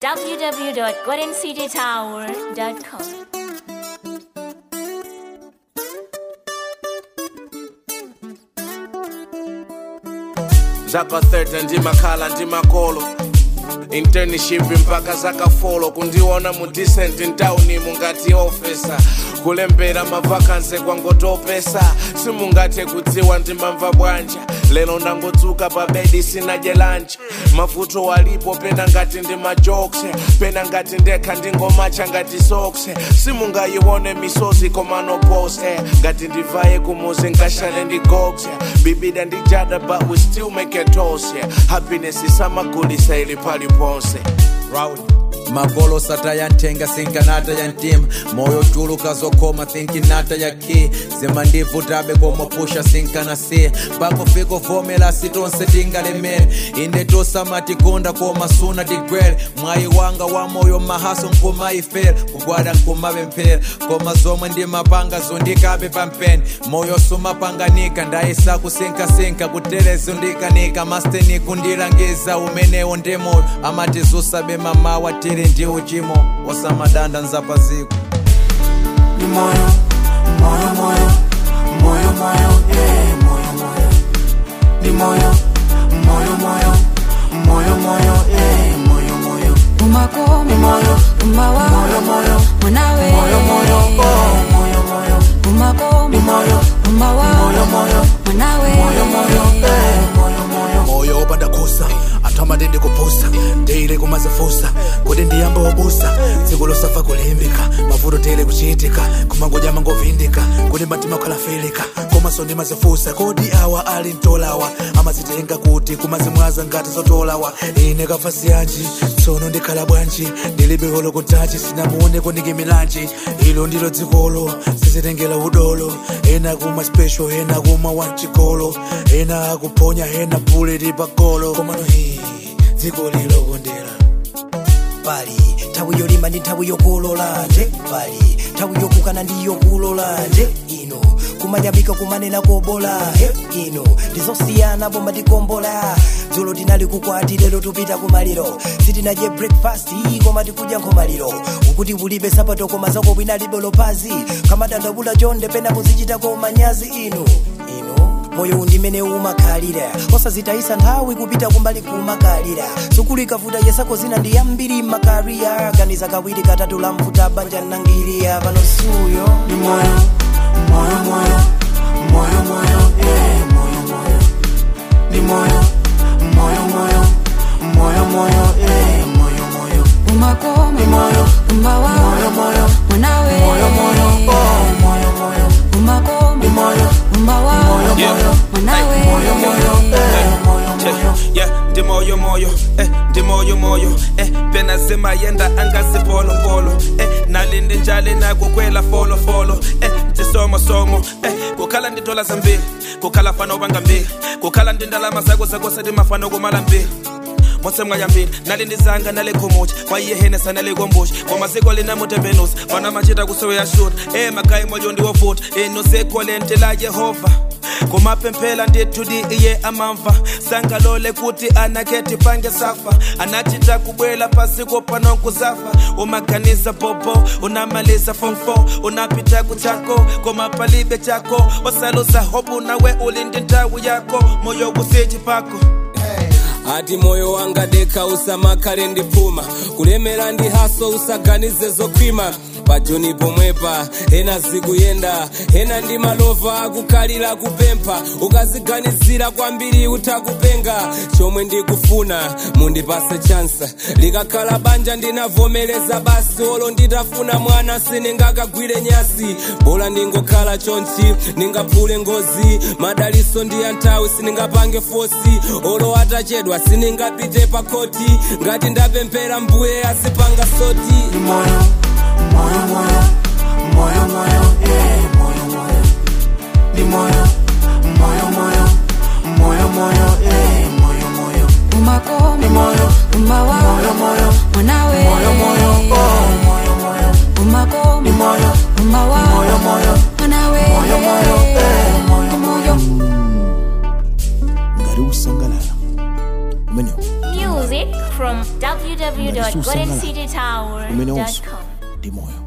www.goldencitytower.com. zaka 30 ndimakhala ndimakolo internship mpaka zakafolo kundiona mu decent ntawuni mungati ofesa kulembera mavakanse kwangotopesa simungathe kudziwa ndimamva bwanja lero ndangotsuka pa bedi sinadye lancha mavuto walipo pena ngati ndi majokse pena ngati ndekha ndingomacha ngati sokse simungayione misozi komanopose ngati ndivaye kumuzi nkashale ndigokse bibida ndijada but we still make it toast yeah. happiness isamagulisa ili paliponse Rowdy. magolo sata yantenga sinkanata ya ntima moyo chuluka zokoma thinkinata ya ki zimandivutabe komopusha sinkanasiya pakufika uvomera sitonse tingalemere inde tosamatikonda koma suna tigwere mwayi wanga wa moyo mahaso nkumayifera kugwada nkumapemphera koma zomwe ndimapanga zondikabe pampeni moyo sumapanganika ndayisa kusinkasinka kuterezo ndikanika masteni kundilangiza umenewo ndi moyo amati zusabe mamawa tili ndi uchimo osamadanda nzapaziko ni moyo moyo moyo moyo moyo eh moyo moyo ni moyo moyo moyo moyo moyo eh moyo moyo umako ni moyo umawa moyo moyo mwanawe moyo moyo oh moyo moyo umako ni moyo umawa moyo moyo mwanawe moyo moyo eh moyo moyo moyo opanda kusa athamati ndikupusa ndiyile kumazifusa kuti ndiyambe wobusa tsiku losafa kulimbika mavuto tiyile kuchitika kumangoja mangovindika kuti matima khalafilika komanso ndimazifusa kodi awa ali mtolawa amazitenga kuti kumazimwaza ngati zotolawa ine kafasi yanji tsono ndikhala bwanji ndilibe holo kutachi sinamuone kundikimilanji ilo ndilo dzikolo sizitengera udolo ena kumwa special ena kumwa wanchikolo ena akuponya ena buleti pagolo komano hi dziko lilokondera pali nthawi yolima ndi nthawi yokolola nje pali nthawi yokukana ndi yokolola nje ino kumanyamika kumanena kobola he ino ndizosiyana pomwe tikombola dzulo tinali kukwati lero tupita kumaliro sitinadye breakfast koma tikudya nkhomaliro ukuti ulibe sapato koma zako bwinalibe lopazi kamatandabula chonde pena muzichitako manyazi ino ino moyo undimene umakhalira osazitayisa nthawi kupita kumbali kumakalira sukulu ikavuta yesako zina ndi yambiri makariya ganiza kawiri katatu la mvuta banja nangiriya pano suyo ni moyo moyo moyo moyo moyo eh moyo moyo ni moyo moyo moyo moyo moyo eh moyo moyo umako ni moyo umawa moyo moyo mwanawe moyo moyo oh moyo moyo umako ni moyo umawa moyo moyo mwanawe moyo moyo eh moyo moyo yeah ndi moyo moyo eh ndi moyo moyo eh pena zima yenda angasi polo polo eh nalindi njale nakukwela folo folo eh ndisomo somo eh kukhala ndi dola zambiri kukhala fano banga mbili kukhala ndi ndalama zako zako sati mafano kumala mbili motsemwa yambili nali ndizanga nale khumuchi kwaiye henesa nale kombuchi kwamaziko lina mutembenusi fana machita kusoya shuta e magayi moyo ndiwovuta ino sekolente la yehova kumapemphela ndithudi iye amamva sangalole kuti anaketi pange safa anachita kubwela pasiko panonkuzafa umaganiza bobo unamalisa form 4 unapita kuchako komapalibe chako osalusa hobu nawe ulindi ndawu yako moyo kusichi pako ati moyo wanga deka usamakale ndipuma kulemera ndi haso usaganize zokhwima pajoni pomwepa ena zikuyenda ena ndi malova akukhalira kupempha ukaziganizira kwambiri utakupenga chomwe ndikufuna mundipase chansa likakhala banja ndinavomereza basi olo nditafuna mwana siningakagwire nyasi bola ndingokhala chonchi ningaphule ngozi madaliso ndi anthawi siningapange fosi olo atachedwa siningapite pa koti ngati ndapemphera mbuye azipanga soti ni moyo moyo moyo moyo moyo eh moyo moyo ni moyo moyo moyo moyo moyo eh moyo moyo umako ni moyo umawa moyo moyo mwanawe moyo moyo oh moyo moyo umako ni moyo umawa moyo moyo mwanawe moyo moyo eh moyo moyo ngati usangalala umenewo Music from Ngati susangalala umenonso citytower.com. ndi moyo